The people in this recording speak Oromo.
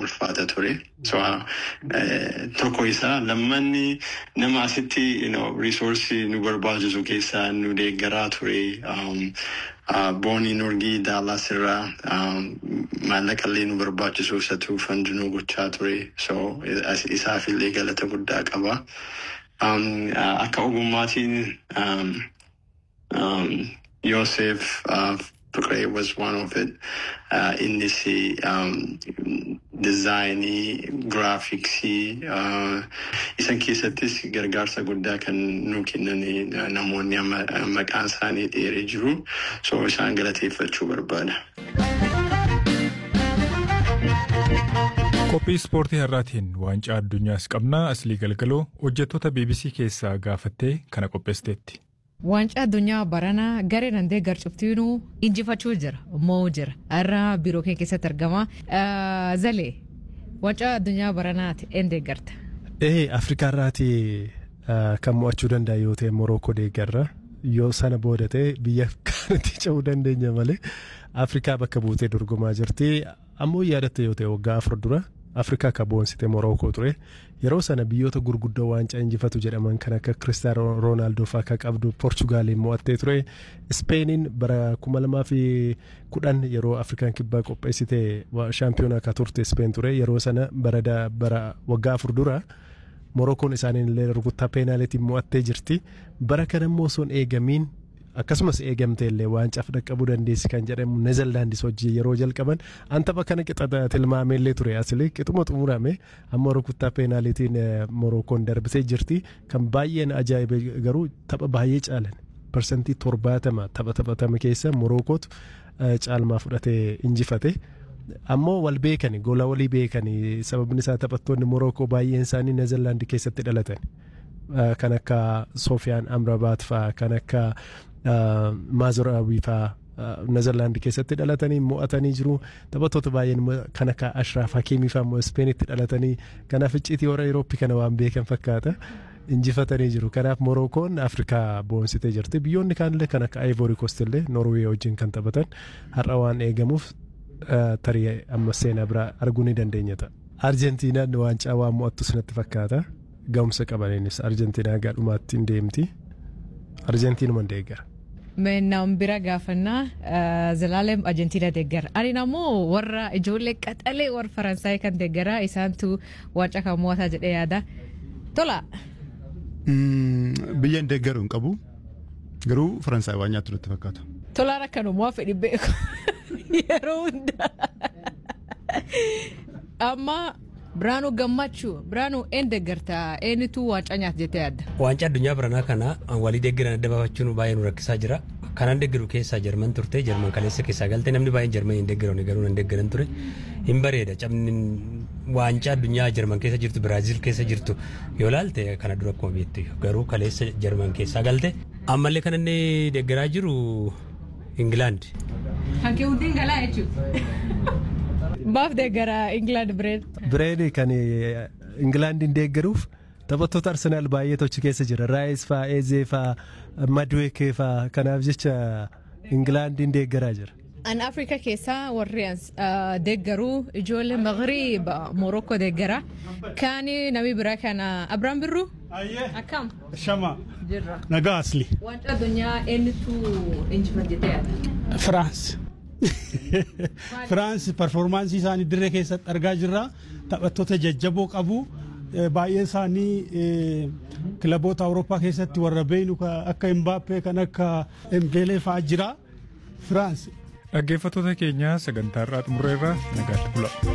ulfaata ture. So tokko isaa lammanni nama asitti riisoorsii nu barbaachisu keessaa nu deeggaraa ture. Boonii Nurgii Daalas irraa maallaqa illee nu barbaachisu isatu fandi nu gochaa ture. So isaaf illee galata guddaa qaba. Akka ogummaatiin Yosef Fikre was one of it. Innis dizaayinii, giraafiksii isan keessattis gargaarsa guddaa kan nu kennan namoonni maqaan isaanii dheeree jiru. So isaan galateeffachuu barbaada. Qophii ispoortii har'aatiin waancaa addunyaas qabna aslii galgaloo hojjettoota BBC keessaa gaafattee kana qopheessiteetti. Waancaa addunyaa baranaa garee dandee garcuftiinuu injifachuu jira moo jira irra biiroo kee keessatti argama. Zalee waancaa addunyaa baranaati een deeggarta. Ee Afrikaa irraati kan mo'achuu danda'a yoo ta'e Morookoo deeggarra yoo sana booda ta'e biyya kanatti ce'uu dandeenya malee Afrikaa bakka buutee dorgomaa jirti ammoo yaadatte yoo ta'e waggaa afur dura Afrikaa akka boonsite Morookoo ture yeroo sana biyyoota gurguddoo waancaa injifatu jedhaman kan akka Kiristaano Roonaaldoo fa'aa akka qabdu Poorchugaaliin mo'attee ture Ispeeniin bara kuma lamaa fi kudhan yeroo Afrikaan kibbaa qopheessite shaampiyoonaa akka turte Ispeen ture yeroo sana bara waggaa afur dura. Morookoon isaaniin illee rukuttaa peenaalitiin mo'attee jirti bara kana immoo osoo hin eegamiin akkasumas eegamtee illee waancaaf dhaqqabuu dandeessi kan jedhamu neezerlaandis hojii yeroo jalqaban an tapha kana qixa tilmaamee illee ture asili qixuma xumurame amma rukuttaa peenaalitiin morookoon darbisee jirti kan baay'een ajaa'ibe garuu tapha baay'ee caalan parsantii torbaatama tapha taphatame keessa morokootu caalmaa fudhatee injifate. ammoo wal beekani gola walii beekani sababni isaa taphattoonni morookoo baay'een isaanii neezerlaandi keessatti dhalatan kan akka soofiyaan amrabaat faa kan akka maazoraawii faa neezerlaandi keessatti dhalatanii mo'atanii jiru taphattoota baay'een kan akka ashraaf hakiimii faa immoo ispeenitti dhalatanii kanaaf icciitii warra Eurooppii kana waan beekan fakkaata. injifatanii jiru kanaaf morookoon afrikaa boonsitee jirti biyyoonni kaanillee kan akka ivory coast illee norwee wajjin kan taphatan har'a waan eegamuuf tarii amma seenaa biraa arguu ni dandeenya ta'a. Arjentiinaan waancaa waan mo'attus natti fakkaata. Ga'umsa qabaniinis Arjentiinaa gaadhumaatti hin deemti. Arjentiinuma hin deeggara. Meennaan bira gaafannaa Zalaalem Arjentiina deeggara. Ani ammoo warra ijoollee qaxalee warra Faransaayii kan deeggara isaantu waancaa kan mo'ataa jedhee yaada. Tola. Biyya hin deeggaru hin qabu. Garuu Faransaay waan nyaattu natti fakkaata. Tolaan akkanumaa fedhi beeku. yeroo hundaa amma biraanuu gammachuu biraanuu een deeggartaa eenyutu waancaa nyaata jettee yaadda. Waancaa addunyaa biranaa kana walii deeggaran adda baafachuun baay'ee nu rakkisaa jira. Kanan deeggaru keessaa Jarman turte Jarman kaleessa keessaa galte namni baay'een Jarman hin deeggaran garuu nan deeggaran ture hin bareeda cabni waancaa addunyaa Jarman keessa jirtu Biraaziil keessa jirtu yoo laalte kana dura akkuma beektu garuu kaleessa Jarman keessaa galte ammallee kan inni deeggaraa jiru Ingilaand. Kan kee hundi galaa jechuudha. Baaf deeggara Ingilaand Bireed. Bireed kan Ingilaandiin deeggaruuf taphattoota Arsenaal baay'ee tochi keessa jira. Raayis faa, Eezee faa, Madweekee faa kanaaf jecha Ingilaandiin deeggaraa jira. An Afrikaa keessaa warri deeggaruu ijoollee Magriib Morookoo deeggara. Kaani namni biraa kana Abiraan Birruu. Akkam. Shama. Nagaa asli. Waancaa addunyaa eenyutu injifate jettee yaadda? Firaans. Firaans performaansii isaanii dirree keessatti argaa jirra. Taphattoota jajjaboo qabu. Baay'ee isaanii kilaboota Awurooppaa keessatti warra beeynu akka Imbaappee kan akka Embeelee fa'aa jira. Firaans. Dhaggeeffattoota keenya sagantaa irraa xumurreerra nagaatti bula.